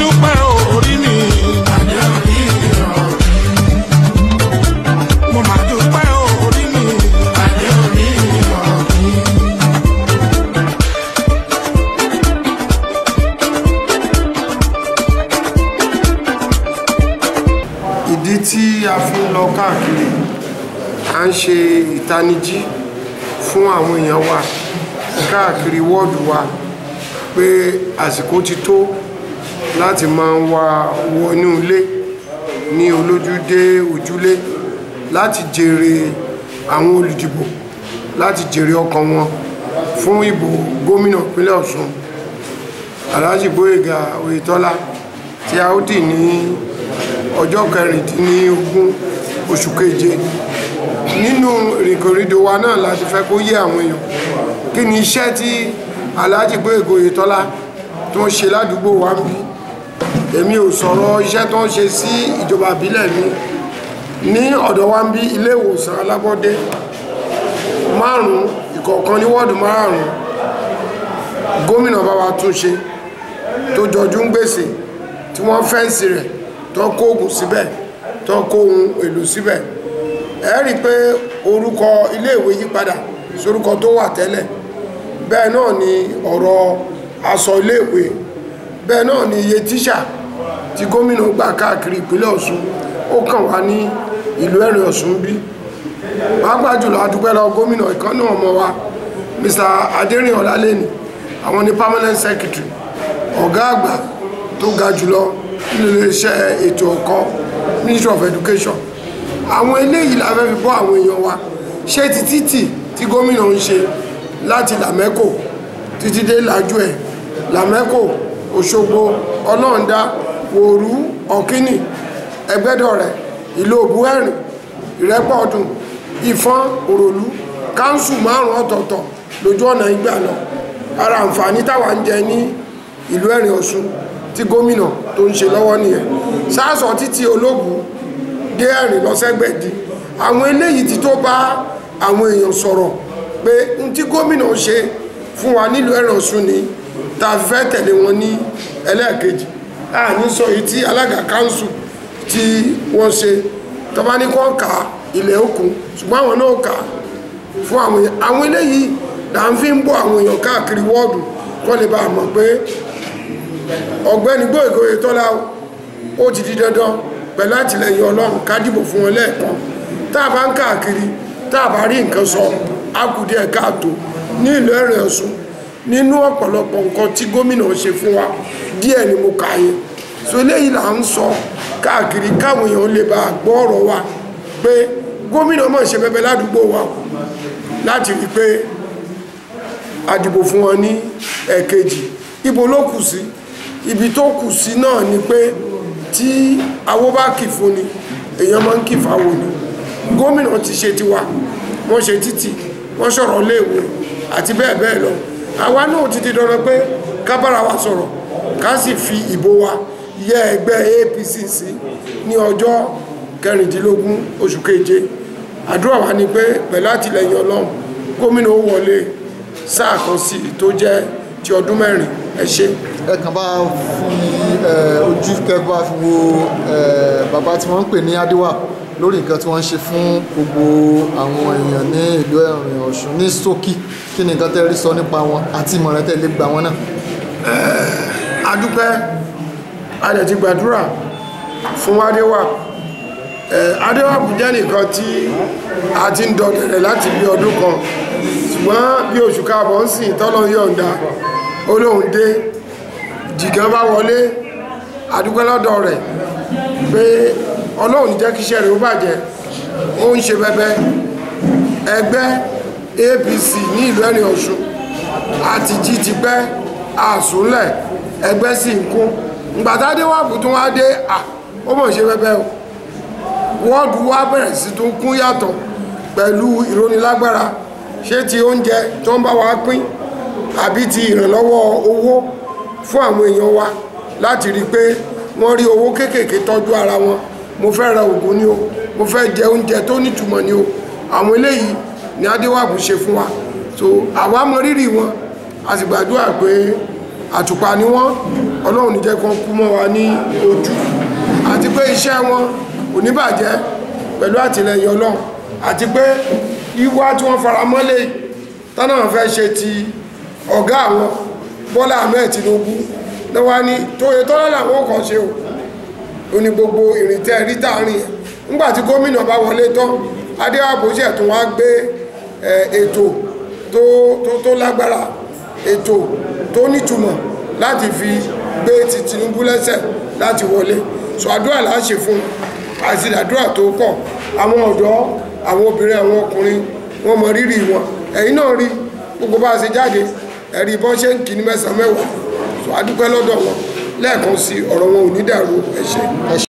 dúpẹ́ orí mi. mo máa dúpẹ́ orí mi. ìdí tí a fi ń lọ káàkiri à ń ṣe ìtanijí fún àwọn èèyàn wa káàkiri wọ́ọ̀dù wa pé àsìkò ti tó láti máa wá wọnú ilé ní olójúdé ojúlé láti jèrè àwọn olùdìbò láti jèrè ọkàn wọn fún ìbò gómìnà ìpínlẹ̀ Ọ̀ṣun Alhaji Gbóyèga Oyètọ́lá tí a ó dì ní ọjọ́ kẹrìndínlógún oṣù keje nínú ìrìnkòrìdò wa náà láti fẹ́ kó yé àwọn èèyàn kí ni iṣẹ́ tí Alhaji Gbóyèga Oyètọ́lá tó ń ṣe ládùúgbò wa ń bí èmi ò sọ̀rọ̀ iṣẹ́ tó ń ṣe sí ìjọba ìbílẹ̀ mi ní ọ̀dọ̀ wa ń bí ilé ìwòsàn alábọ́dé márùn-ún ìkọ̀ọ̀kan ní wọ́ọ̀dù márùn-ún gómìnà bá wa tún ṣe tó jọjú ń gbèsè tí wọ́n fẹ́ǹsì rẹ̀ tó kó oògùn síbẹ̀ tó kó ohun èlò síbẹ̀ ẹ rí i pé orúkọ iléèwé yí padà sórúkọ tó wà tẹ́lẹ̀ bẹ́ẹ̀ náà ni ọ̀rọ̀ aṣọ iléèwé bẹ́ẹ̀ náà ni iye tíṣà tí gómìnà gbà káàkiri ìpínlẹ̀ Ọ̀ṣun ó kàn wá ní ìlú Ẹ̀rìn Ọ̀ṣun bí pàápàá jùlọ adúpẹ́ lọ gómìnà ìkan náà ọmọ wa Mr. Adérín Ọlálẹ́ni àwọn ni permanent secretary ọ̀gá àgbà tó ga jùlọ nínú iléeṣẹ́ ètò ẹ̀kọ́ Ministry of Education àwọn eléyìí la fẹ́ fi bọ́ àwọn èèyàn wa ṣé ti títì tí gómìnà ń ṣe láti làmẹ́kò títí dé làjú ẹ̀ làmẹ́kò Òṣogbo ọlọ́ọ̀dá wòrú ọ̀kínì ẹgbẹ́dọ̀rẹ́ ìlú òbúẹ̀rìn ìrẹ́pọ̀ ọdún ìfọ́n òròlú káńsù márùn ọ̀tọ̀ọ̀tọ̀ lójú ọ̀nà ìgbà lọ ara àǹfààní táwa ń jẹ ní ìlú Ẹ̀rìn Ọ̀ṣun tí gómìnà tó ń ṣe lọ́wọ́ nìyẹn sáàsọ títí ológun dé Ẹ̀rìn lọ́sẹ̀gbẹ̀dì àwọn eléyìí ti tó bá àwọn èèyàn sọ̀rọ̀ pé n tí gómìnà ṣe fún wa nílùú Ẹ̀rìn Ọ̀ṣun ni tá a fẹ́ tẹ̀lé wọn ní ẹlẹ́ẹ̀kejì àní sọ èyí tí alága káńsù tí wọ́n ṣe tọ́ba ní kọ́ ka ilẹ̀ òkun ṣùgbọ́n àwọn náà kà fún àwọn èèyàn àwọn eléyìí là ń fi ń bọ́ àwọn èèyàn káàkiri wọ́ọ̀dù kọ́ lè bá a mọ̀ pé ọ̀gbẹ́ni Gbóyèga Oyètọ́lá ó ti di dandan pẹ̀lú àtìlẹyìn Ọlọ́run ká dìbò fún wọn lẹ́ẹ̀kan tá a bá ń káàkiri tá a bá rí nǹkan sọ á kù díẹ̀ káàtó ní ìlú Ẹ̀rìn Ọ̀ṣun nínú ọ̀pọ̀lọpọ̀ nǹkan tí gómìnà ṣe fún wa díẹ̀ ni mo kà yẹn so eléyìí là ń sọ káàkiri káwọn èèyàn lè bá gbọ́ ọ̀rọ̀ wa pé gómìnà mọ̀ ṣe bẹbẹ ládùúgbò wa láti rí pé a dìbò fún wọn ní ẹ̀ẹ̀kejì ibo ló kù sí ibi tó kù sí náà ni pé tí awó bá kì fún ni èèyàn máa ń kì fáwo ni gómìnà ti ṣe tiwa wọ́n ṣe títì wọ́n sọ̀rọ̀ léèwé àti bẹ́ẹ̀ bẹ́ẹ̀ lọ àwa náà ti di dandan pé ká bára wa sọ̀rọ̀ ká sì fi ìbò wa yẹ ẹgbẹ́ APC sí ní ọjọ́ kẹrìndínlógún oṣù keje àdúrà wa ni pé pẹ̀lú àtìlẹyìn ọlọ́run gómìnà ó wọlé sáà kan sí i tó jẹ́ ti ọdún mẹ́rin ẹ ṣé. ẹ kàn bá fi ojú kẹ bá fi wo bàbá tí wọ́n ń pè ní Adéwà lórí nǹkan tí wọ́n ń ṣe fún gbogbo àwọn èèyàn ní ìlú Ẹ̀rìn Ọ̀ṣun ní ṣókí kí ni nǹkan tẹ́ rí sọ nípa wọn àti ìmọ̀ràn tẹ́ lè gbà wọn náà. adúpẹ́ a dẹ̀ ti gbàdúrà fún Adéwà Adéwà kò jẹ́ nìkan tí a ti ń dọ̀dẹ̀rẹ̀ láti bí ọdún kan ṣùgbọ́n bí oṣù káàbọ̀ ń sìn tọ́lọ́ yọ̀ǹda olóhùn dé jìgàn bá wọlé adúpẹ́ lọ́dọ̀ rẹ̀ pé ọlọ́run jẹ́ kíṣẹ́ rẹ̀ ó bàjẹ́ ó ń ṣe bẹbẹ ẹgbẹ́ APC ní ìlú Ẹ̀rìn Ọ̀ṣun àti jí ti pẹ́ àsúnlẹ̀ ẹgbẹ́ sì ń kún ìgbàtádé wà bù tún wá dé à ó mọ̀ ṣe bẹbẹ o wọ́ọ̀dù wá bẹ̀rẹ̀ sí tún kún yàtọ̀ pẹ̀lú ìrónilágbára ṣé ti oúnjẹ tó ń bá wa pín àbí ti ìrànlọ́wọ́ owó fún àwọn èèyàn wa láti rí i pé wọ́n rí owó kéékèèké tọ́jú ara wọn mo fẹ́ ra oògùn ni o mo fẹ́ jẹ oúnjẹ tó nítumọ̀ ni o àwọn eléyìí ni adéwàbù ṣe fún wa so àwa mọ rírì wọn a sì gbàdúrà pé àtùpà ni wọ́n ọlọ́run ní jẹ́ kán kú mọ́ wa ní ojú àti pé iṣẹ́ wọn ò ní bàjẹ́ pẹ̀lú àtìlẹyìn ọlọ́run àti pé wíwá tí wọ́n fara mọ́lé tánà fẹ́ ṣe ti ọ̀gá àwọn Bọ́lá Ahmed Tinubu lọ́wọ́ ní tóye tọ́lá làwọn kan ṣe o ó ní gbogbo ìrìntẹ́ rí tààrin ẹ̀ nígbàtí gómìnà bá wọlé tán adéwàbò ṣẹ̀ tún wá gbé ètò tó lágbára ètò tó nítumọ̀ láti fi gbé ti Tinubu lẹ́sẹ̀ láti wọlé so àdúrà là á ṣe fún àti àdúrà tó pọ̀ àwọn ọ̀dọ́ àwọn obìnrin àwọn ọkùnrin wọ́n mọ rírì wọn ẹ̀yin náà rí gbogbo bá a ṣe jáde ẹ̀rí bọ́n ṣe ń kì ní mẹ́sàn-án mẹ́wàá so adúpẹ́ lọ́dọ̀ wọn lẹ́ẹ̀kan sí ọ̀rọ̀ wọn ò ní dàrú ẹ ṣé